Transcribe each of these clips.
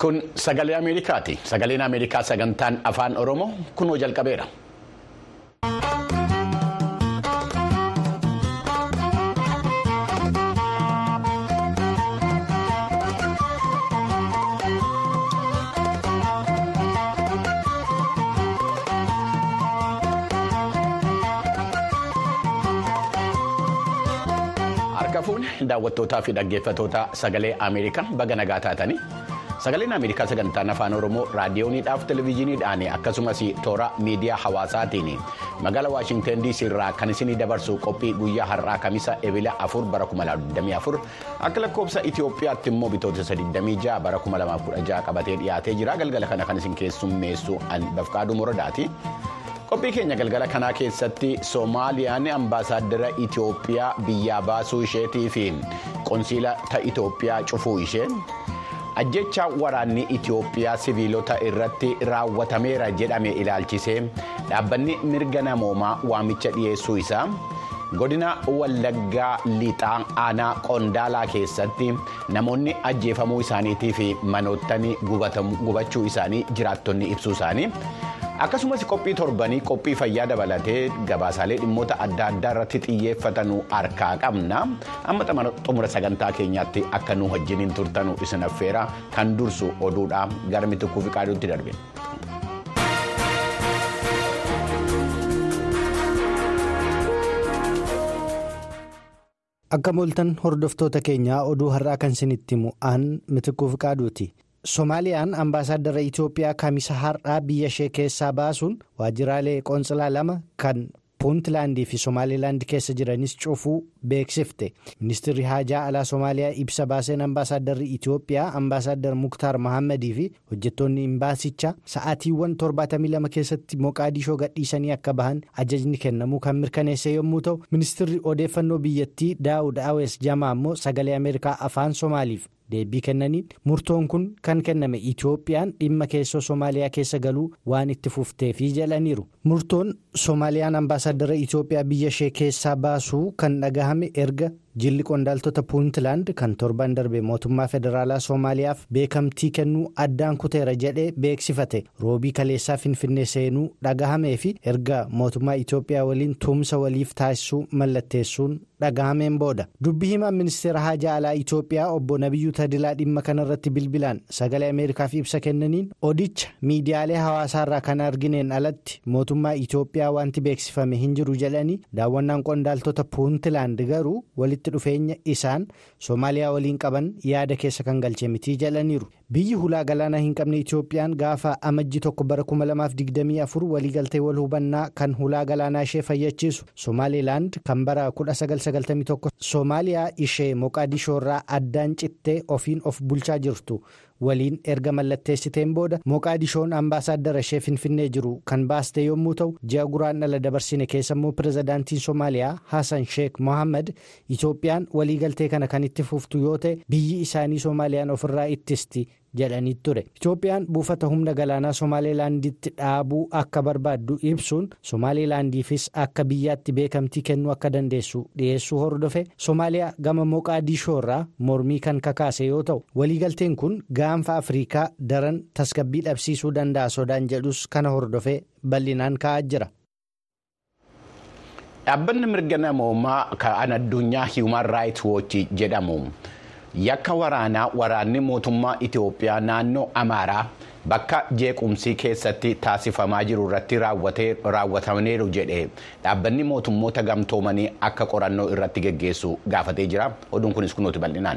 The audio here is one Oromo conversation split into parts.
Kun sagalee Ameerikaati. Sagaleen Ameerikaa sagantaan afaan Oromoo kunoo jalqabeera. Harka fuune daawwattootaa fi dhaggeeffattoota sagalee Ameerikaa baga nagaa taatanii sagaleen Ameerikaa sagantaan afaan Oromoo raadiyooniidhaaf televezyiiniidhaan akkasumas toora miidiyaa hawaasaatiin magaalaa Waashinten DC irraa kan isinii dabarsu qophii guyyaa har'aa kamisa ebila afur bara 2024 akka lakkoofsa Itoophiyaatti immoo bitootessa 26 bara 2016 qabatee dhiyaatee jira galgala kana kan isin keessummeessu Bafqaaduu Moradaati. qophii keenya galgala kanaa keessatti soomaaliyaan ambaasaaddara itiyoophiyaa biyyaa baasuu isheetii fi qonsiila ta itiyoophiyaa cufuu ishee ajjecha waraanni itiyoophiyaa siviilota irratti raawwatameera jedhame ilaalchisee dhaabbanni mirga namoomaa waamicha dhiyeessuu isaa godina wallaggaa lixaa aanaa qondaalaa keessatti namoonni ajjeefamuu isaaniitii fi manoottan gubachuu isaanii jiraattonni ibsuu isaanii. akkasumas qophii torbanii qophii fayyaa dabalatee gabaasaalee dhimmoota adda addaa irratti xiyyeeffatanu harkaa qabna amma xumura sagantaa keenyaatti akka nu wajjiniin turtanu isin affeera kan dursu oduudha gara mitikkuu fi qaaduutti darbe. akka mooltan hordoftoota keenyaa oduu har'aa kan isinitti himu aan mitikkuu fi qaaduuti. Soomaaliyaan ambaasaaddara Itoophiyaa kamisa har'aa biyya ishee keessaa baasuun waajjiraalee qoonsilaa lama kan puuntlaandii fi Somaalilaand keessa jiranis cufuu beeksifte. Ministeerri haajaa alaa Soomaaliyaa ibsa baaseen ambaasaadarri Itoophiyaa ambaasaaddar Muktaar Mahammadii fi hojjettoonni imbaasichaa sa'aatiiwwan 72 keessatti Moqaadishoo gadhiisanii akka bahan ajajni kennamuu kan mirkaneesse yommuu ta'u ministeerri odeeffannoo biyyattii Daawud Awees Jamaa immoo sagalee Ameerikaa afaan Soomaaliif. deebii kennaniin murtoon kun kan kenname itoophiyaan dhimma keessoo soomaaliyaa keessa galuu waan itti fufteefi jedhaniiru murtoon soomaaliyaan ambaasaaddara itoophiyaa biyya ishee keessaa baasuu kan dhagahame erga jilli qondaaltota puuntlaand kan torban darbe mootummaa federaalaa soomaaliyaaf beekamtii kennuu addaan kuteera jedhee beeksifate roobii kaleessaa finfinnee seenuu dhagahamee fi erga mootummaa itoophiyaa waliin tumsa waliif taasisuu mallatteessuun dhagahameen booda dubbii himaan ministeera haajaa alaa itoophiyaa obbo nabiyyuu tadilaa dhimma kanarratti bilbilaan sagalee ameerikaaf ibsa kennaniin odicha miidiyaalee hawaasaarraa kan argineen alatti mootummaa itoophiyaa wanti beeksifame hin jiru jedhanii daawwannaan qondaaltota puuntlaand garuu walitti dhufeenya isaan soomaaliyaa waliin qaban yaada keessa kan galche mitii jedhaniiru biyyi hulaa galaanaa hin qabne itoophiyaan gaafa amajji tokko bara 2024 waliigaltee wal hubannaa kan hulaa galaanaa ishee fayyachiisu soomaalilaand kan bara 1991 soomaaliyaa ishee moqaadishoorraa addaan cittee ofiin of bulchaa jirtu. waliin erga mallatteessiteen booda moqaadishoon ambaasaaddara ishee finfinnee jiru kan baaste yommuu ta'u ji'a guraandhala dabarsine keessa immoo pirezidaantiin soomaaliyaa hasan sheek mohaammed itoophiyaan waliigaltee kana kan itti fuftu yoo ta'e biyyi isaanii soomaaliyaan ofirraa ittisti jedhanii ture itoophiyaan buufata humna galaanaa soomaalilaanditti dhaabuu akka barbaaddu ibsuun soomaalilaandiifis akka biyyaatti beekamtii kennuu akka dandeessu dhiyeessuu hordofe soomaaliyaa gama moqaadishoorraa mormii kan kakaase yoo ta'u waliigalteen kun gaanfa afriikaa daran tasgabbii dhabsiisuu danda'a sodaan jedhus kana hordofee bal'inaan ka'aa jira. dhaabbanni mirga namoomaa kan addunyaa hiiwuman raayit woochi jedhamu. yakka waraanaa waraanni mootummaa itiyoophiyaa naannoo amaaraa bakka jeequmsii keessatti taasifamaa jiru irratti raawwatameeru jedhe dhaabbanni mootummoota gamtoomanii akka qorannoo irratti geggeessu gaafatee jira oduun kunis kunuuti bal'inaan.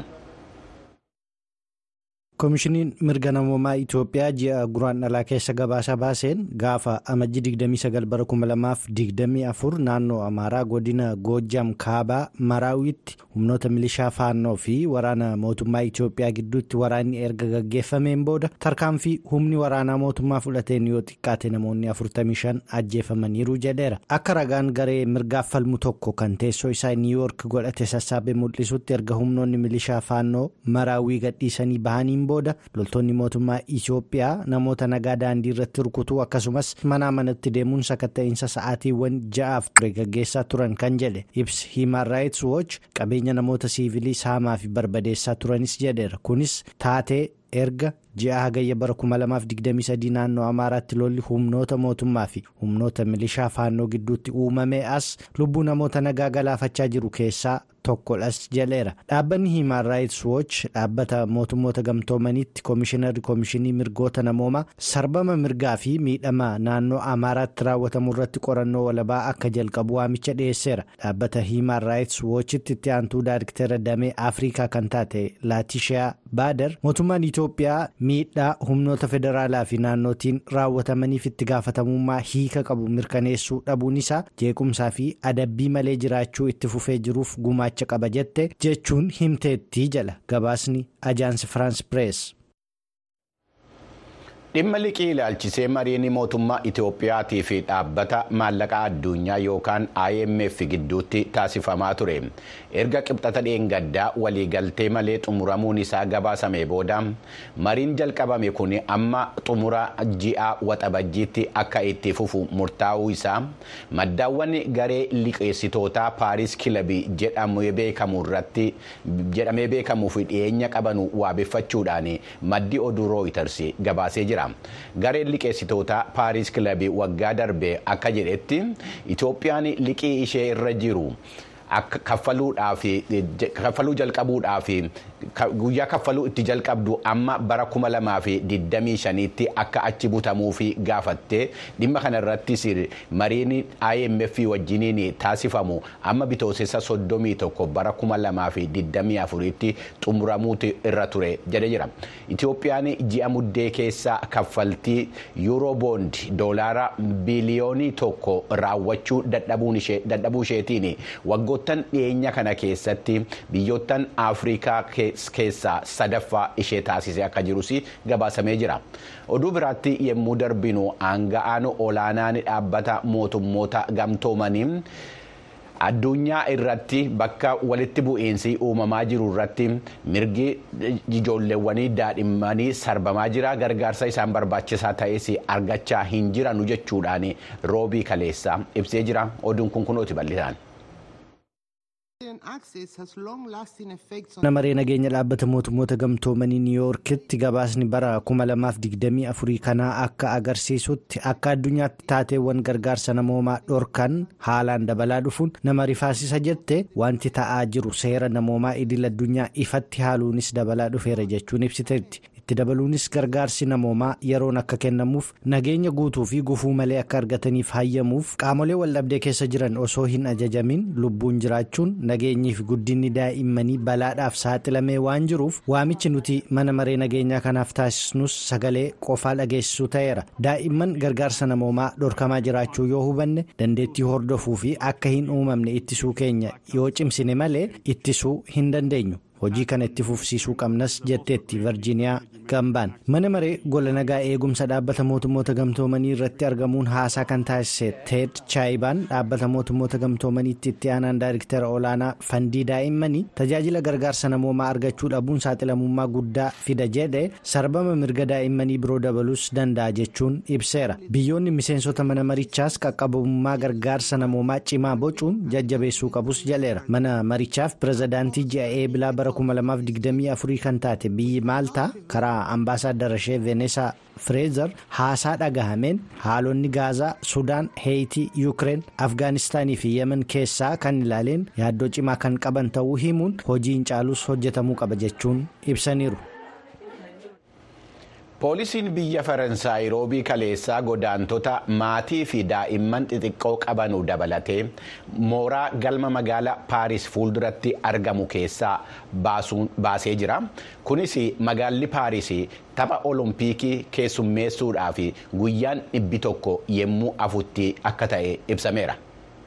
koomishiniin mirga namoomaa itoophiyaa ji'a guraandhalaa keessa gabaasa baaseen gaafa amajji 29 bara 2024 naannoo amaaraa godina goojam kaabaa maraawitti humnoota milishaa faannoo fi waraana mootummaa itoophiyaa gidduutti waraanni erga gaggeeffameen booda tarkaanfii humni waraanaa mootummaa fudhateen yoo xiqqaate namoonni 45 ajjeefamaniiru jedheera akka ragaan garee mirgaaf falmu tokko kan teessoo isaa niiwuyoork godhate sassaabee mul'isutti erga humnoonni milishaa faannoo maraawii gadhiisanii bahaniin booda loltoonni mootummaa Itoophiyaa namoota nagaa daandii irratti rukutuu akkasumas manaa manatti deemuun sakatta'insa sa'aatiiwwan ja'aaf ture gaggeessaa turan kan jedhe ibsi Human Rights Watch qabeenya namoota siivilii saamaa fi barbadeessaa turanis jedheera kunis taatee erga ji'a hagayya bara 2023 naannoo amaaraatti lolli humnoota mootummaa fi humnoota milishaa faannoo gidduutti uumamee as lubbuu namoota nagaa galaafachaa jiru keessaa tokkodhas jedheera dhaabbanni hiimaan raayits wooch dhaabbata mootummoota gamtoomaniitti koomishinarri koomishinii mirgoota namoomaa sarbama mirgaa fi miidhama naannoo amaaraatti raawwatamu irratti qorannoo walabaa akka jalqabu waamicha dhiyeesseera dhaabbata hiimaan raayits woochitti itti aantuu daariktera damee afrikaa kan taate laatishiyaa baadar mootummaan itoophiyaa miidhaa humnoota federaalaa fi naannootiin raawwatamaniif itti gaafatamummaa hiika qabu mirkaneessuu dhabuun isaa jeequmsaa fi adabbii malee jiraachuu itti fufee jiruuf gumaacha qaba jette jechuun himteettii jala gabaasni ajaansi firaans pirees. dhimma liqii ilaalchisee mariin mootummaa itoophiyaatii fi dhaabbata maallaqaa addunyaa yookaan imf gidduutti taasifamaa ture erga qibxata dheengaddaa waliigaltee malee xumuramuun isaa gabaasame booda mariin jalqabame kun amma xumura ji'a waxabajjiitti akka itti fufu murtaa'uu isaa maddaawwan garee liqeessitootaa paaris kilabii jedhamee beekamuuf dhiyeenya qabanu waabeffachuudhaan maddi oduu rooyiters gabaasee jira. gareen liqeessitoota paaris kilabii waggaa darbe akka jedhetti itoophiyaan liqii ishee irra jiru kaffaluu jalqabuudhaaf guyyaa kaffaluu itti jalqabdu amma bara kuma lamaa fi digdamii shaniitti akka achi butamuuf gaafatte dhimma kanarrattis mariin imf wajjiniin taasifamu amma bitootessa soddomii tokko bara kuma lamaa fi digdamii afuriitti xumuramuutu irra ture jedhe jira itoophiyaan ji'a muddee keessa kaffaltii yuuroboond doolaara biliyoonii tokko raawwachuu dadhabuu isheetiin waggoottan dhiyeenya kana keessatti biyyoottan afrikaa keessaa sadaffaa ishee taasisee akka jirus gabaasamee jira oduu biraatti yommuu darbinu aanga'aan olaanaan dhaabbata mootummoota gamtoomanii addunyaa irratti bakka walitti bu'iinsi uumamaa jiru irratti mirgi ijoolleewwanii daadhimmanii sarbamaa jira gargaarsa isaan barbaachisaa ta'es argachaa hin jiranu jechuudhaan roobii kaleessa ibsee jira oduun kun kunooti bal'isaan. mana maree nageenya dhaabbata mootummoota gamtoomanii niiwuyoorkitti gabaasni bara 2024 kanaa akka agarsiisutti akka addunyaatti taateewwan gargaarsa namoomaa dhorkan haalaan dabalaa dhufuun nama rifaasisa jette wanti ta'aa jiru seera namoomaa idil addunyaa ifatti haaluunis dabalaa dhufeera jechuun ibsiteetti. itti dabaluunis gargaarsi namoomaa yeroon akka kennamuuf nageenya guutuu fi gufuu malee akka argataniif hayyamuuf qaamolee waldhabdee keessa jiran osoo hin ajajamin lubbuun jiraachuun nageenyii fi guddinni daa'immanii balaadhaaf saaxilamee waan jiruuf waamichi nuti mana maree nageenyaa kanaaf taasisnus sagalee qofaa dhageessisuu ta'eera daa'imman gargaarsa namoomaa dhorkamaa jiraachuu yoo hubanne dandeettii hordofuu fi akka hin uumamne ittisuu keenya yoo cimsine malee ittisuu hin dandeenyu. hojii kana itti fufsiisuu qabnas jetteetti virjiiniyaa gambaan mana maree gola nagaa eegumsa dhaabbata mootummoota gamtoomanii irratti argamuun haasaa kan taasise teed chaayibaan dhaabbata mootummoota gamtoomaniitti itti aanaan daariktera olaanaa fandii daa'immanii tajaajila gargaarsa namoomaa argachuu dhabuun saaxilamummaa guddaa fida jedhe sarbama mirga daa'immanii biroo dabaluus danda'a jechuun ibseera biyyoonni miseensota mana marichaas qaqqabummaa gargaarsa namoomaa cimaa bocuun jajjabeessuu qabus jedheera mana marichaaf pirezidaantii ji'a eebilaa bara 2024 kan taate biyyi maaltaa karaa ambaasaaddara ishee veenesaa fireezer haasaa dhagahameen haalonni gaazaa sudaan heeyitii yuukireen afgaanistaanii fi yemen keessaa kan ilaaleen yaaddoo cimaa kan qaban ta'uu himuun hojiin caalus hojjetamuu qaba jechuun ibsaniiru. poolisiin biyya faransaay roobii kaleessaa godaantota maatii fi daa'imman xixiqqoo qabanu dabalatee mooraa galma magaalaa paaris fuulduratti argamu keessaa baasee jira kunis magaalli paaris tapha oloompiikii keessummeessuudhaaf guyyaan dhibbi tokko yemmuu afutti akka ta'e ibsameera.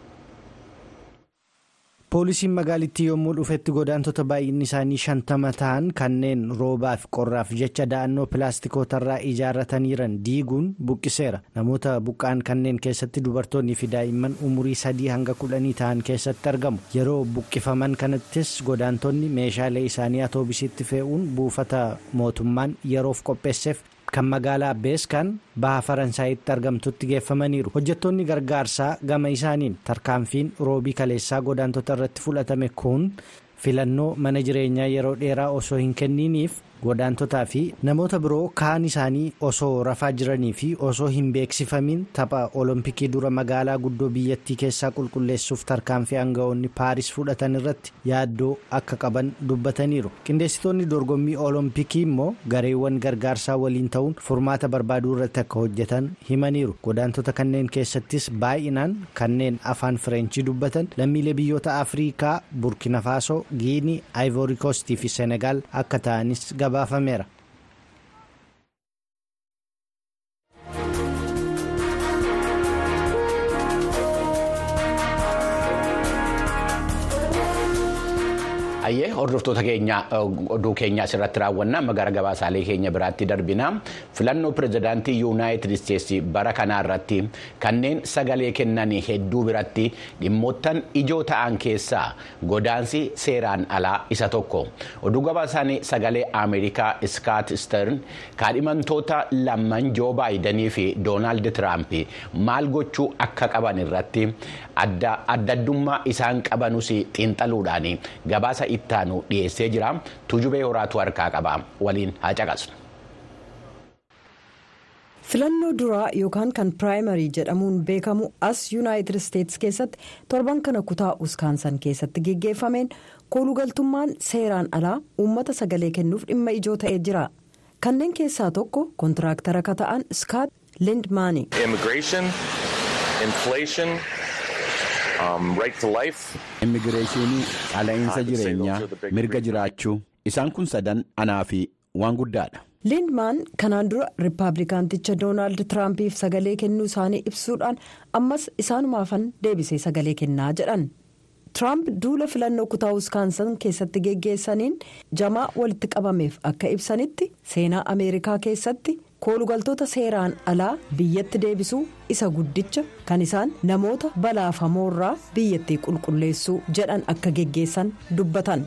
poolisiin magaalittii yommuu dhufetti godaantota baay'inni isaanii shantama ta'an kanneen roobaaf qorraaf jecha da'annoo pilaastikootarraa ijaarrataniiran diiguun buqqiseera namoota buqqa'an kanneen keessatti dubartoonni fi daa'imman umurii sadii hanga kudhanii ta'an keessatti argamu yeroo buqqifaman kanattis godaantonni meeshaalee isaanii atoobisiitti fe'uun buufata mootummaan yeroof qopheesseef. kan magaalaa beeskan baha faransaayitti argamtutti geeffamaniiru hojjettoonni gargaarsaa gama isaaniin tarkaanfiin roobii kaleessaa godaantota irratti fudhatame kun filannoo mana jireenyaa yeroo dheeraa osoo hin kenniniif godaantotaa fi namoota biroo kaan isaanii osoo rafaa jiranii fi osoo hin beeksifamin tapha olompikii dura magaalaa guddoo biyyattii keessaa qulqulleessuuf tarkaanfii aanga'oonni paaris fudhatan irratti yaaddoo akka qaban dubbataniiru qindeessitoonni dorgommii olompikii immoo gareewwan gargaarsaa waliin ta'uun furmaata barbaaduu irratti akka hojjetan himaniiru godaantota kanneen keessattis baay'inaan kanneen afaan fireenchii dubbatan lammiilee biyyoota afriikaa burkina faasoo giinii aayivoorikoostii fi senegaal akka ta'anis gabaafameera. Ayyee hordoftoota keenya oduu keenya asirratti raawwannaa amma gara gabaasaalee keenya biraatti darbina filannoo pirezidaantii yuunaayitid isteetsi bara kanaa irratti kanneen sagalee kennan hedduu biratti dhimmoottan ijoo ta'an keessaa godaansi seeraan alaa isa tokko oduu gabaasaan sagalee ameerikaa iskaat stern kaadhimamtoota lamman joo baayidanii fi doonaald tiraamp maal gochuu akka qaban irratti addaddummaa isaan qabanus xiinxaluudhaan gabaasa ittaanu dhiyeessee jira tujubee horaatu harkaa qaba waliin haa caqasnu. filannoo duraa yookaan kan piraayimarii jedhamuun beekamu as yuunaayitid isteetsi keessatti torban kana kutaa uskaansan keessatti geggeeffameen koolugaltummaan seeraan alaa uummata sagalee kennuuf dhimma ijoo ta'ee jira kanneen keessaa tokko kontiraaktara akka ta'an iskaat lindmaani. immigireeshinii qaala'insa jireenyaa mirga jiraachuu isaan kun sadan anaa fi waan guddaadha. lindmaan kanaan dura riippaabilikaanticha doonaald tiraampiif sagalee kennuu isaanii ibsuudhaan ammas isaanumaafan deebisee sagalee kennaa jedhan tiraamp duula filannoo kutaa uskaansan keessatti geggeessaniin jamaa walitti qabameef akka ibsanitti seenaa ameerikaa keessatti. koolugaltoota seeraan alaa biyyatti deebisuu isa guddicha kan isaan namoota balaafamoorraa biyyattii qulqulleessuu jedhan akka geggeessan dubbatan.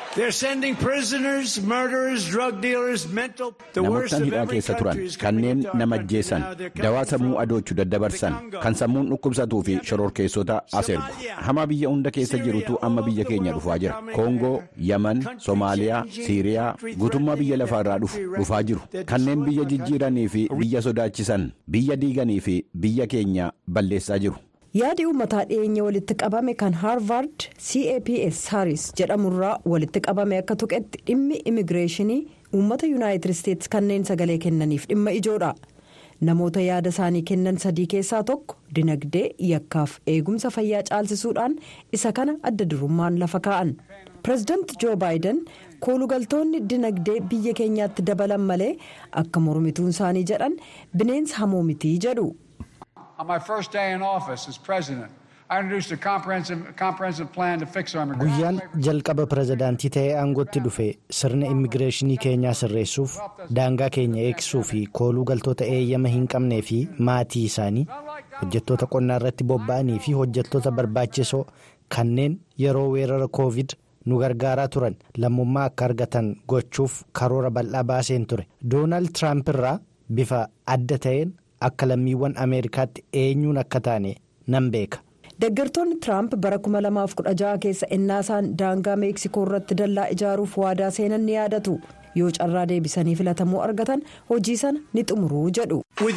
namoottan hidhaa keessa turan kanneen nama ajjeesan dawaa sammuu adoochuu daddabarsan kan sammuun dhukkubsatuu fi shororkeessota as ergu hamaa biyya hunda keessa jirutu amma biyya keenya dhufaa jira koongoo yaman soomaaliyaa siiriyaa guutummaa biyya lafaarraa dhufu dhufaa jiru kanneen biyya jijjiiranii fi biyya sodaachisan biyya diiganii fi biyya keenya balleessaa jiru. yaadi uummataa dhiyeenya walitti qabame kan haarvard caps haris jedhamurraa walitti qabame akka tuqetti dhimmi immigireeshinii uummata yuunaayitid isteetsi kanneen sagalee kennaniif dhimma ijoodha namoota yaada isaanii kennan sadii keessaa tokko dinagdee yakkaaf eegumsa fayyaa caalchisuudhaan isa kana adda durummaan lafa kaa'an pireezidaanti joo baayiden koolugaltoonni dinagdee biyya keenyaatti dabalan malee akka mormituun isaanii jedhan bineensa hamoo mitii jedhu. On my first day in office as president, I introduced a comprehensive, comprehensive plan to fix our guyyaan jalqaba pirezidaantii ta'ee aangootti dhufe sirna immigireeshinii keenyaa sirreessuuf daangaa keenya eegsisuu fi kooluu galtoota eeyyama hin qabnee fi maatii isaanii hojjettoota qonnaa irratti bobba'anii fi hojjettoota barbaachisoo kanneen yeroo weerara koovid nu gargaaraa turan lammummaa akka argatan gochuuf karoora bal'aa baaseen ture doonaald tiraamp irraa bifa adda ta'een. akka lammiiwwan ameerikaatti eenyuun akka taane nan beeka. deeggartoonni tiraamp bara 2016 keessa innaasaan daangaa meeksikoo irratti dallaa ijaaruuf waadaa seenan ni yaadatu yoo carraa deebisanii filatamuu argatan hojii sana ni xumuruu jedhu.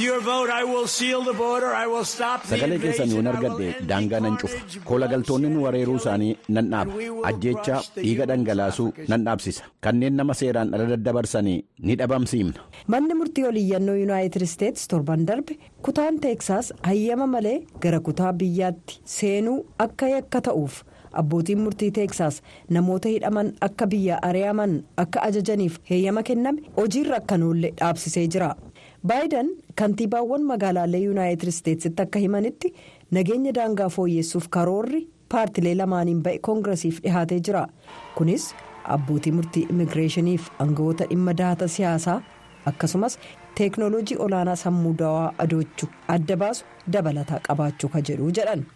sagalee keessan yoon argadhe daangaa nan cufa koolagaltoonni nu wareeruu isaanii nan dhaaba ajjeechaa dhiiga dhangalaasuu nan dhaabsisa kanneen nama seeraan ala daddabarsanii ni dhabamsiifna. manni murtii oliyyannoo yuunaayitid isteetsi torban darbe kutaan teeksaas hayyama malee gara kutaa biyyaatti seenuu akka yakka ta'uuf. abbootiin murtii teeksaas namoota hidhaman akka biyya ari'aman akka ajajaniif heeyyama kenname hojiirra akka noollee dhaabsisee jira baayiden kantiibaawwan magaalaalee yuunaayitid isteetsitti akka himanitti nageenya daangaa fooyyessuuf karoorri paartilee lamaaniin ba'e koongiresiif dhihaatee jira kunis abbootii murtii immigireeshiniif aangawoota dhimma dahata siyaasaa akkasumas teeknooloojii olaanaa sammuu dawaa adoochuu adda baasu dabalataa qabaachuu ka jedhu jedhan.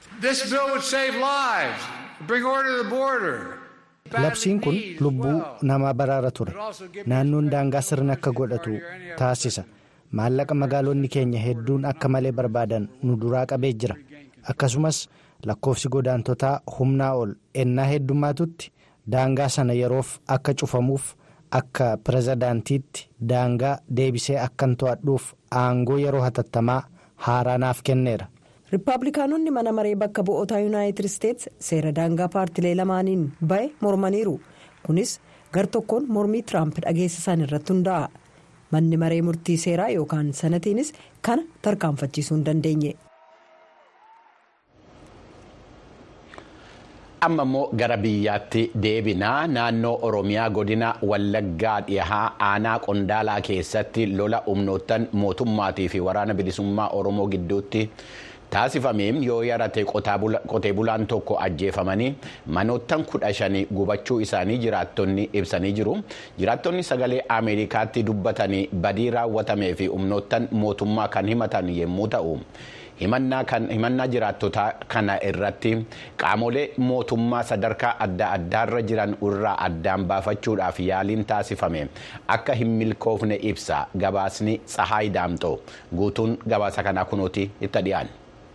labsiin kun lubbuu namaa baraara ture naannoon daangaa sirna akka godhatu taasisa maallaqa magaalonni keenya hedduun akka malee barbaadan nu duraa qabee jira akkasumas lakkoofsi godaantotaa humnaa ol ennaa heddummaatutti daangaa sana yeroof akka cufamuuf akka pirezidaantiitti daangaa deebisee akkan to'adhuuf aangoo yeroo hatattamaa haaraanaaf kenneera. riippaabilikaanonni mana maree bakka bu'ootaa yuunaayitid isteetsi seera daangaa paartilee lamaaniin ba'e mormaniiru kunis gar tokkoon mormii tiraamp dhageessisan irratti hundaa'a manni maree murtii seeraa yookaan sanatiinis kana tarkaanfachiisuu hin dandeenye. amma immoo gara biyyaatti deebinaa naannoo oromiyaa godina wallaggaa dhihaa aanaa qondaalaa keessatti lola humnoottan mootummaatii fi waraana bilisummaa oromoo gidduutti taasifameen yoo yarate qotee bulaan tokko ajjeefamanii manoottan kudha shanii gubachuu isaanii jiraattonni ibsanii jiru jiraattonni sagalee ameerikaatti dubbatanii badii raawwatamee fi humnoottan mootummaa kan himatan yommuu ta'u. himannaa jiraattotaa kana irratti qaamolee mootummaa sadarkaa adda addaarra jiran irraa addaan baafachuudhaaf yaaliin taasifame akka hin milkoofne ibsa gabaasni tsahaay daamxoo guutuun gabaasa kanaa kunuuti itti dhiyaan.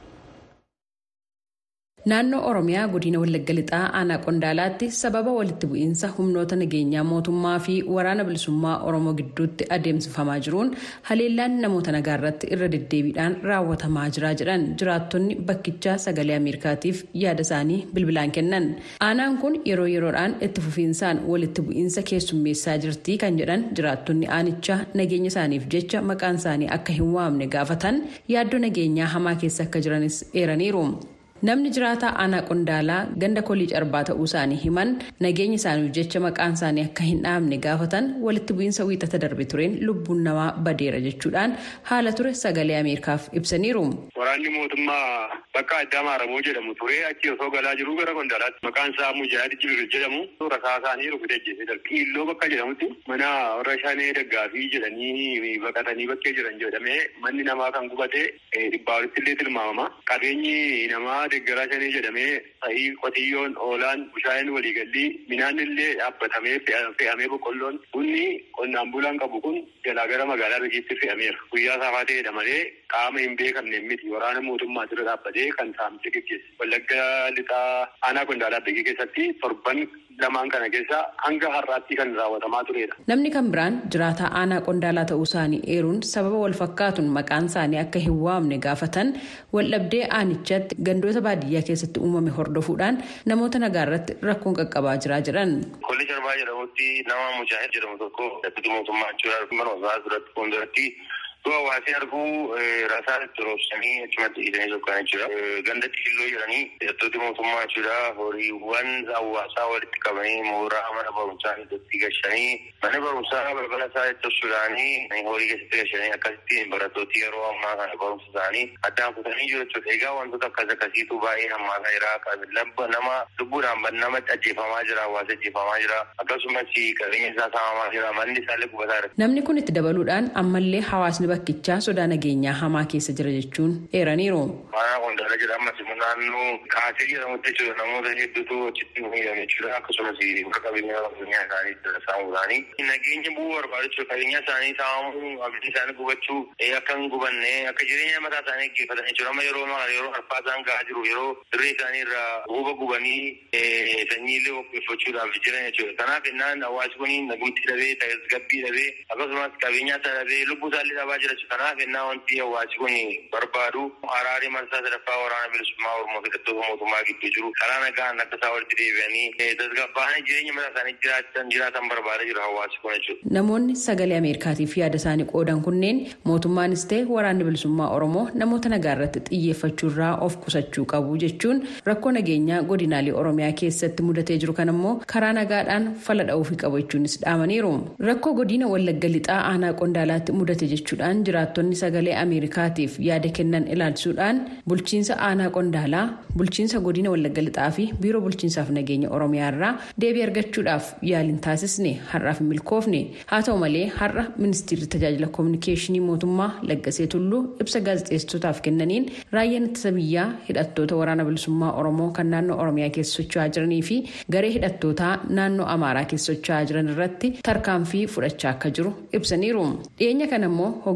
naannoo oromiyaa godina wallagga lixaa aanaa qondaalaatti sababa walitti bu'iinsa humnoota nageenyaa mootummaa fi waraana bilisummaa oromoo gidduutti adeemsifamaa jiruun haleellaan namoota nagaa irratti irra deddeebiidhaan raawwatamaa jira jedhan jiraattonni bakkichaa sagalee ameerikaatiif yaada isaanii bilbilaan kennan aanaan kun yeroo yeroodhaan itti fufiinsaan walitti bu'iinsa keessummeessaa jirti kan jedhan jiraattonni aanichaa nageenya isaaniif jecha maqaan isaanii akka hin waamne gaafatan yaaddoo nageenyaa hamaa keessa akka jiranis eeraniiru. namni jiraataa aanaa qondaalaa ganda kolii carbaa ta'uu isaanii himan nageenya isaaniif jecha maqaan isaanii akka hin dhaamne gaafatan walitti bu'iinsa wiixata darbe tureen lubbuun namaa badeera jechuudhaan haala ture sagalee ameerikaaf ibsaniiru. waraanni mootummaa bakka addaa maaramoo jedhamu ture achi osoo galaa jiru gara qondaalaatti maqaan isaa mujaahid jibiir jedhamu rasaa isaanii rukutee ajjeesee darbe qiilloo bakka jedhamutti mana warra shanee daggaafii jedhanii baqatanii bakkee jiran jedhamee manni namaa kan gubate dhibbaa walitti illee tilmaamama qabeenyi namaa deeggaraa shanii jedhamee sa'ii qotiyyoon oolaan bushaayeen waliigallii midhaan illee dhaabbatamee fe'amee boqqolloon bunni qonnaan bulaan qabu kun jalaa gara magaalaa rigiitti fe'ameera guyyaa saafaa ta'edha malee qaama hin beekamne miti waraana mootummaa dura dhaabbatee kan saamicha geggeesse wallagga lixaa aanaa qondaalaa beekee keessatti torban lamaan kana keessa hanga har'aatti kan raawwatamaa turedha. Namni kan biraan jiraataa aanaa qondaalaa ta'uu isaanii eeruun sababa wal fakkaatuun maqaan isaanii akka hin waamne gaafatan waldhabdee aanichatti gandoota baadiyyaa keessatti uumame hordofuudhaan namoota nagaa irratti rakkoon qaqqabaa jira jedhan. Kolli Sharbaa jedhamutti nama Mujaahid jedhamu tokko dhaabbata mootummaa jechuudha mana osaa duratti fuulduratti Du'a hawaasni arguu rasaa itti roobsanii achumatti hidhanii sokkaan jechuudha. Ganda xiilloo jedhanii hidhattooti mootummaa jechuudha. Horiiwwan hawaasaa walitti qabanii mooraa mana barumsaa keessatti gashanii mana barumsaa balbala isaa itti obsuudhaanii horii keessatti gashanii akkasitti barattooti yeroo ammaa kana barumsa isaanii addaan kutanii jiru jechuudha. Egaa wantoota akkas akkasiitu baay'ee hammaataa jira. Nama lubbuudhaan nama ajjeefamaa jira. Hawaasa ajjeefamaa jira. Akkasumas qabeenya isaa saamamaa jira. Manni isaallee gubataa jira. Namni kun itti dabaluudhaan ammallee hawaasni bakkichaa sodaa nageenyaa hamaa keessa jira jechuun eeraniiru. Aanaa qondaala jedhamas immoo naannoo kaasee jedhamutti jechuudha namoota hedduutu achitti miidhame jechuudha akkasumas bakka qabeenya qabeenyaa isaanii saamuu isaanii nageenya bu'uu barbaadu jechuudha qabeenya isaanii saamuu abiddi isaanii gubachuu akka hin gubanne akka jireenya mataa isaanii gaggeeffatan jechuudha amma yeroo maal yeroo harfaa isaan gahaa jiru yeroo dirree isaanii irraa huuba gubanii sanyiilee qopheeffachuudhaaf jiran jechuudha kanaaf innaan hawaasi kun nagumti dhabee tasgabbii dhabee akkasumas qabeenyaa isaa dhabee lubbuu isaallee dhabaa jira kanaaf innaa wanti hawaasi kun barbaadu araari marsaa sadaffaa waraana bilisummaa oromoo hidhattoota mootummaa gidduu jiru karaa nagaan akka isaa walitti deebi'anii tasgabbaa'anii jireenya mataa isaanii jiraatan jiraatan barbaadaa jiru hawaasi kun jechuudha. Namoonni sagalee Ameerikaatiif yaada isaanii qoodan kunneen mootummaanis ta'e waraanni bilisummaa oromoo namoota nagaa irratti xiyyeeffachuurraa of qusachuu qabu jechuun rakkoo nageenyaa godinaalee oromiyaa keessatti mudatee jiru kan immoo karaa nagaadhaan fala dha'uufii qabu jechuunis dhaamaniiru. Rakkoo godina wallagga lixaa aanaa qondaalaatti mudate jechuudhaan jiraattonni sagalee ameerikaatiif yaada kennan ilaalchisuudhaan bulchiinsa aanaa qondaalaa bulchiinsa godina wallagga lixaa fi biiroo bulchiinsaaf nageenya oromiyaa irraa deebii argachuudhaaf yaaliin taasisne har'aaf hin milkoofne haa ta'u malee har'a ministeerri tajaajila koominikeeshinii mootummaa laggasee tulluu ibsa gaazexeessitootaaf kennaniin raayyaan ittisa biyyaa hidhattoota waraana bilisummaa oromoo kan naannoo oromiyaa keessa socho'aa jiranii fi garee hidhattootaa naannoo amaaraa keessa socho'aa jiran irratti tarkaanfii fudhachaa akka jiru ibsaniiru dhiyeenya kana immoo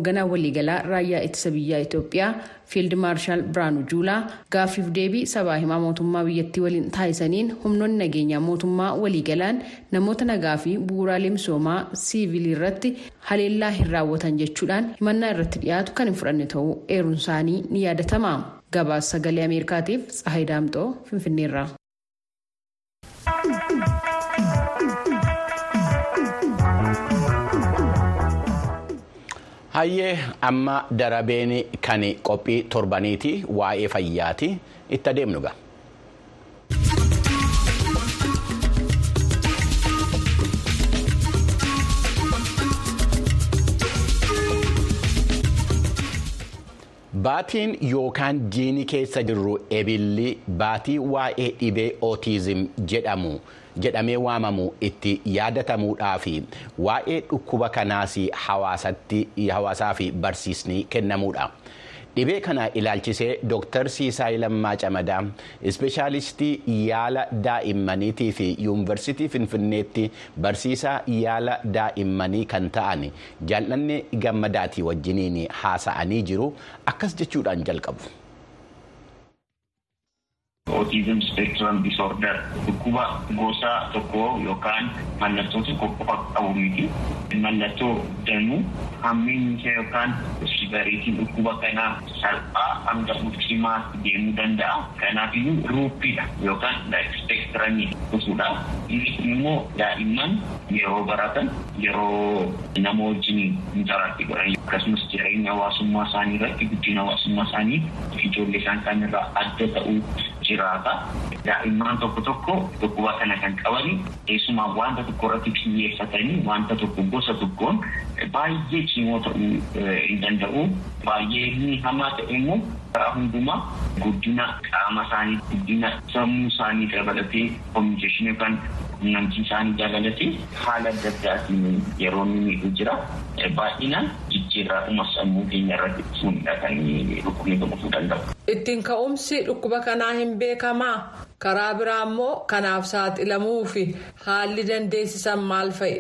hoogganaa waliigalaa raayyaa ittisa biyyaa Itoophiyaa fiild maarshaal Biraanuu Juulaa gaaffiif deebii sabaa himaa mootummaa biyyattii waliin taasisaniin humnoonni nageenyaa mootummaa waliigalaan namoota nagaa fi bu'uuraalee misoomaa siivilii irratti haleellaa hin raawwatan jechuudhaan himannaa irratti dhiyaatu kan hin fudhanne ta'uu eeruun isaanii ni yaadatama. Gabaasa sagalee Ameerikaatiif Tsahayi Daamxoo Finfinneerraa. Hayyee amma darabeen kan qophii torbaniiti waa'ee fayyaati itti adeemnu ga'a. Baatiin yookaan jiini keessa jirru ebilli baatii waa'ee dhibee ootiizim jedhamu jedhamee waamamu itti yaadatamuudhaa fi waa'ee dhukkuba kanaas hawaasaa fi barsiisni kennamuudha. Dhibee kana ilaalchisee Dr. Siisaay Lammaa Camadaa ispeeshaalistii yaala daa'immaniitii fi yuunivarsiitii Finfinneetti barsiisaa yaala daa'immanii kan ta'an jaallanne gammadaatii wajjiniin haasa'anii jiru akkas jechuudhaan jalqabu. Autism spectrum disorder dhukkuba gosa tokko yookaan mallattoo tokko qofa qabu miti. Mallattoo danuu hammeenyi isaa yookaan sivariitiin dhukkuba kanaa salphaa hanga ultimaa deemuu danda'a. Kanaafiyyuu ruuppiidha yookaan spectrumii dhufudha. Inni immoo daa'imman yeroo baratan yeroo nama wajjin intaraaktii godhan akkasumas jireenya hawaasummaa isaanii irratti guddina hawaasummaa isaanii ijoollee isaan kaanirraa adda ta'uu jiraata. Daa'imman tokko tokko dhukkuba kana kan qabani keessumaa wanta tokko irratti xiyyeeffatanii wanta tokko gosa tokkoon baay'ee cimoo ta'uu hin danda'u. Baay'ee inni hamaa ta'e immoo karaa hundumaa guddina qaama isaanii guddina sammuu isaanii dabalatee kominikeeshinii yookaan quunnamtii isaanii dabalatee haala adda addaatiin yeroo inni miidhu jira. Baay'inaan jijjiirraa sammuu keenya irratti fuudhaa kan dhukkubni dhufuu danda'u. Ittiin ka'umsi dhukkuba kanaa hin beekamaa karaa biraa immoo kanaaf saaxilamuu fi haalli dandeessisan maal fa'i?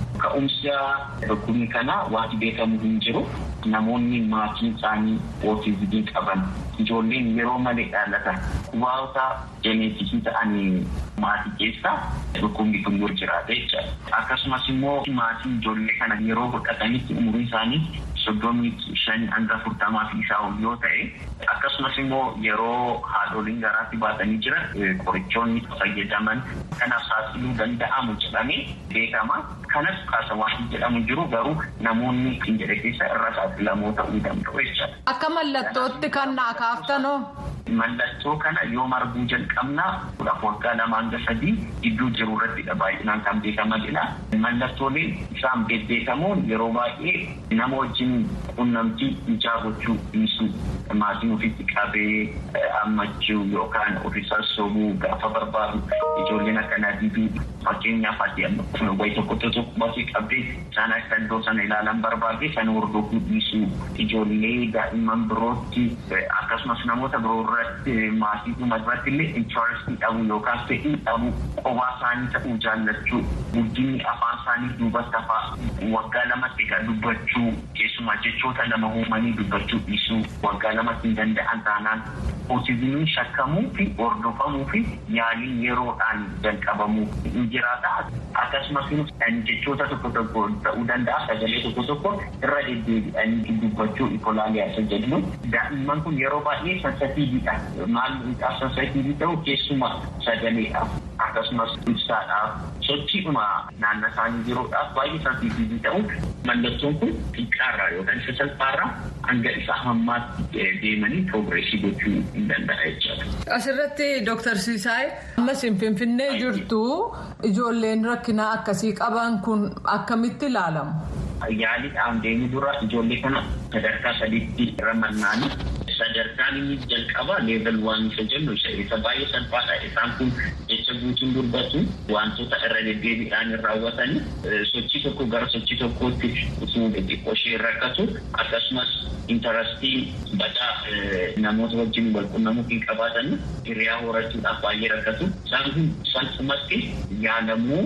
Ka'umsa dhukkubni kanaa wanti beekamu hin jiru. Namoonni maatiin isaanii ootizimii qaban ijoolleen yeroo malee dhalatan kubaawota jeneetikii ta'anii maatii keessa dhukkubni kun yoo jiraate jechuudha. Akkasumas immoo maatiin ijoollee kana yeroo godhatanitti umurii isaanii soddomii shanii hanga afurtamaa fi isaa ol yoo ta'e akkasumas immoo yeroo haadholiin garaatti baatanii jiran qorichoonni fayyadaman kanaaf saaxiluu danda'amu jedhamee beekama. Kanas kaasa waan jedhamu jiru garuu namoonni hin jedhe keessa irra saaxilamoo ta'uu danda'u jechuudha. Akka mallattootti kan naa kaaftanoo. Mallattoo kana yoo arguu jalqabnaa waggaa lama hanga sadii gidduu jiru irrattidha baay'inaan kan beekamanidha. Mallattooleen isaan bebbeekamoon yeroo baay'ee nama wajjin quunnamtii ijaa gochuu dhiisuu maatiin ofitti qabee hammachuu yookaan ofii sassoobuu gaafa barbaadu ijoolleen akkanaa diduu fakkeenyaaf ati wayi tokko tokko baasii qabdee isaan akka iddoo sana ilaalan barbaade sana hordofuu dhiisuu ijoollee daa'imman birootti akkasumas namoota biroo irratti maatii dhuma irratti illee intarastii dhabuu yookaan fedhii dhabuu qophaa isaanii ta'uu jaallachuu guddinni afaan isaanii duubatti hafaa waggaa lamatti egaa dubbachuu keessumaa jechoota lama uumanii dubbachuu dhiisuu waggaa lamatti hin danda'an taanaan ootizimiin shakkamuu fi hordofamuu fi yaaliin yeroodhaan jalqabamuu hin jiraata akkasumas jechoota tokko tokko ta'uu danda'a sagalee tokko tokko irra deddeebi'anii dubbachuu ikolaaliyaa isa jedhamu daa'imman kun yeroo baay'ee sansatiiviidha maal sansatiivii ta'u keessumaa sagaleedhaaf akkasumas ibsaadhaaf sochiidhuma naannoo isaanii jiruudhaaf baay'ee sansatiivii ta'u mallattoon kun xiqqaarraa yookaan isa salphaarraa hanga isa hammaatti deemanii piroogreesii gochuu hin danda'a jechuudha. Asirratti Dooktar Siisaay ammas Finfinnee jirtu ijoolleen rakkinaa akkasii qaban kun akkamitti ilaalamu? Yaaliidhaan deemuu dura ijoollee kana sadarkaa sadiitti ramannaani. Sadarkaan inni jalqaba leevel waan isa jennu isa baay'ee salphaadha. Isaan kun jecha guutuun dubbatu wantoota irra deddeebiidhaan hin raawwatani. Sochii tokko gara sochii tokkootti utuu xixiqqoo ishee rakkatu akkasumas intarastii badaa namoota wajjin wal qunnamuu hin qabaatan hiriyaa horachuudhaaf baay'ee rakkatu. Isaan kun salphumatti yaalamuu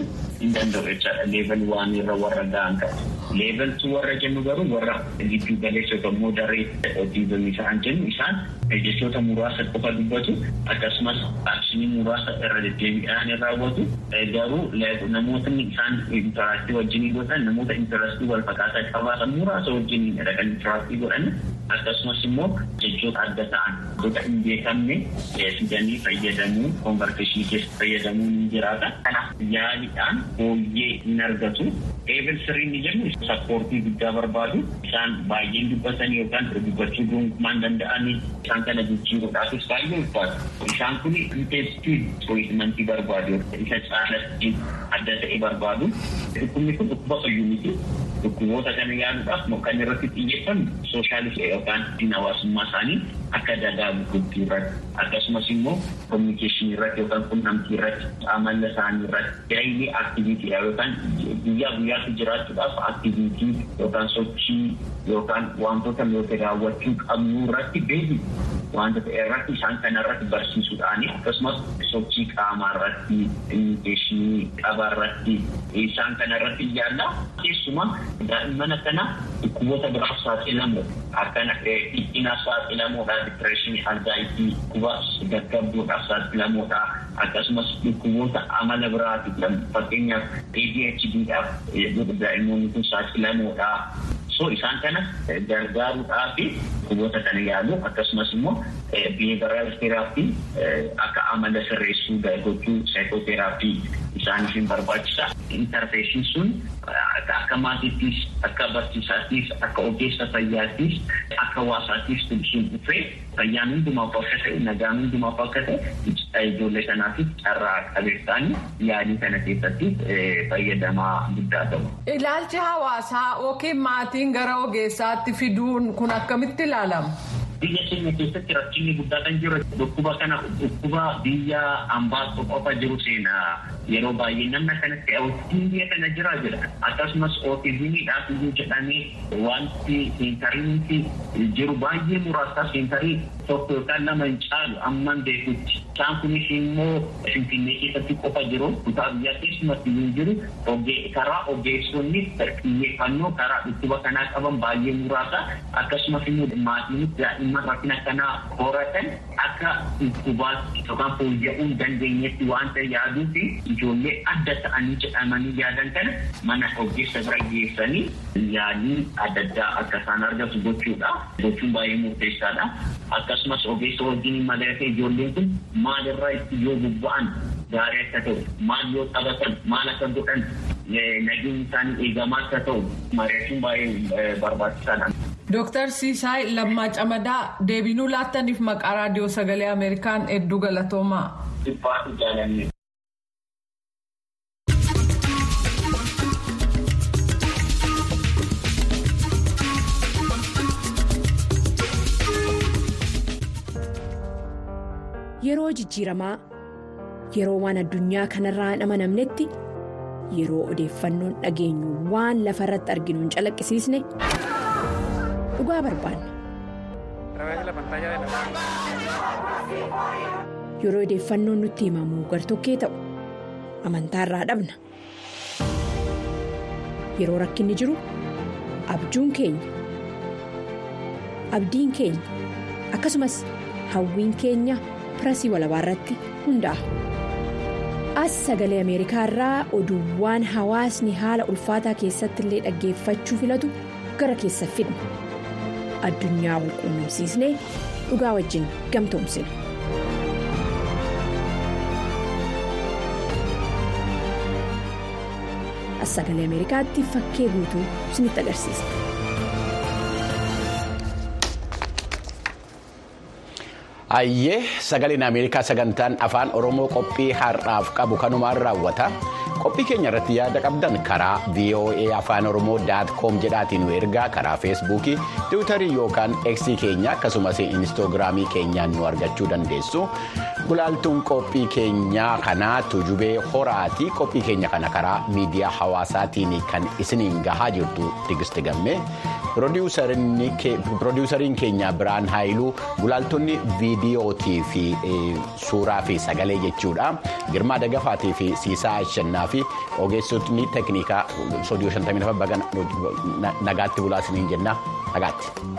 hin danda'u jechaadha leevel waan irra warra ga'an kan leevel tu warra jennu garuu warra giddu galeessota immoo daree otiizimii isaan jennu isaan jechoota muraasa qofa dubbatu akkasumas akshinii muraasa irra deddeebiidhaan raawwatu garuu namootni isaan intaraaktii wajjin godhan namoota intarastii wal fakkaataa qabaatan muraasa wajjin kan intaraaktii godhan akkasumas immoo jechoota adda ta'an gosa hin beekamne fidanii fayyadamuu konvarteeshinii keessa fayyadamuu ni jiraata. Kanaaf yaaliidhaan fooyyee hin argatu. Leevel sirrii ni jennu sappoortii guddaa barbaadu. Isaan baay'een dubbatanii yookaan dubbachuu gonkumaan danda'anii isaan kana jijjiiruudhaafis baay'ee ulfaatu. Isaan kun inteestii tiriitmentii barbaadu. Isa caalatti adda ta'e barbaadu. Dhukkubni kun dhukkuba fayyuu miti. Dhukkuboota kana yaaluudhaaf kan irratti xiyyeeffannu sooshaalistii yookaan hawaasummaa isaanii akka dagaagu guddii irratti akkasumas immoo kominikeeshinii irratti yookaan qunnamtii irratti amala isaanii irratti daayilii aktiviitiidha yookaan guyyaa guyyaatti jiraachuudhaaf aktiviitii yookaan sochii yookaan wantoota nuti raawwachuu qabnu irratti beeku wanta ta'e irratti isaan kana irratti barsiisuudhaani akkasumas sochii qaamaa irratti kominikeeshinii qaba irratti isaan kana irratti yaalla keessumaa daa'imman akkana dhukkuboota biraaf saaxilamu akkana dhiphina saaxilamuudha dipireeshinii anzaayitii dhukkuba gaggabduudhaaf saaxilamuudha akkasumas dhukkuboota amala biraati fakkeenyaaf ADHDdhaaf daa'immoonni kun saaxilamuudha. so isaan kana gargaaruudhaa fi dhukkuboota kana yaalu akkasumas immoo behavioral therapy akka amala sirreessuu gochuu psychotherapy isaaniif hin barbaachisa. Interfeeshin sun akka maatiittis akka barsiisaattis akka ogeessa fayyaattis akka hawaasaattis sun dhufee fayyaan hundumaaf akka ta'e nagaan hundumaaf akka ta'e ijoollee kanaafis carraa qabeessaan yaalii kana keessatti fayyadamaa guddaa ta'u. Ilaalchi hawaasaa yookiin maatiin gara ogeessaatti fiduun kun akkamitti ilaalama? biyya keenya keessatti rakkinni guddaa kan jiru dhukkuba kana dhukkuba biyya ambaa qofa jiru seenaa yeroo baay'ee namna kanatti ootizimii biyya kana jira jedha akkasumas ootizimiidhaaf iyyuu jedhamee wanti seentariinti jiru baay'ee muraasa seentarii tokko yookaan lama hin caalu amman beekutti isaan kunis immoo finfinnee keessatti qofa jiru kutaa biyyaa keessumatti hin jiru karaa ogeessonni xiyyeeffannoo karaa dhukkuba kanaa qaban baay'ee muraasa akkasumas immoo maatiin daa'imman rakkina kanaa horatan akka dhukkubaatti yookaan fooyya'uu hin dandeenyetti waanta yaaduu fi ijoollee adda ta'anii jedhamanii yaadan kana mana ogeessa bira geessanii yaalii adda addaa akka isaan argatu gochuudha gochuun baay'ee murteessaadha akkasumas ogeessa wajjin mari'atee ijoolleen kun maalirraa itti yoo bobba'an gaarii akka ta'u maal yoo taphatan maal akka godhan nageenyi isaanii eegamaa akka ta'u mari'achuun baay'ee barbaachisaadha. Dooktar Siisaay Lammaa Camadaa deebinuu laattaniif maqaa raadiyoo sagalee Ameerikaan hedduu galatoomaa. Dhibbaatu jaalanne. Yeroo jijjiiramaa yeroo waan addunyaa kanarraa hin amanamnetti yeroo odeeffannoon dhageenyu waan lafa irratti arginu hin calaqqisiisne dhugaa barbaanna. Yeroo odeeffannoon nutti himamu gartokkee ta'u amantaarraa dhabna. Yeroo rakkinni jiru abjuun keenya abdiin keenya akkasumas hawwiin keenya pirasii walabaa irratti hundaa'a. As sagalee Ameerikaa irraa oduuwwan hawaasni haala ulfaataa keessatti illee dhaggeeffachuu filatu gara keessa fidna. Addunyaa wal quunnamsiisnee dhugaa wajjin gamtoomsina. As sagalee Ameerikaatti fakkee guutuu isinitti agarsiisa. Ayyee sagaleen Ameerikaa sagantaan afaan Oromoo qophii har'aaf qabu kanumaan raawwata. Qophii keenya irratti yaada qabdan karaa VOA afaan Oromoo daat koom jedhaatiin nu ergaa karaa feesbuukii, tiwutarii yookaan eksii keenya akkasumas inistoogiraamii keenyaan nu argachuu dandeessu. Gulaaltuun qophii keenyaa kanaa tujubee horaati. Qophii keenya kana karaa miidiyaa hawaasaatiin kan isiniin gahaa jirtu Tigisti Gammee. piroodiwusariin keenya biraan haayiluu gulaaltonni viidiyootii fi suuraa fi sagalee jechuudha girmaa dagafaatii fi siisaa ashannaa fi ogeessotni teeknikaa soodiyoo 57 baga nagaatti bulaasiniin jenna nagaatti.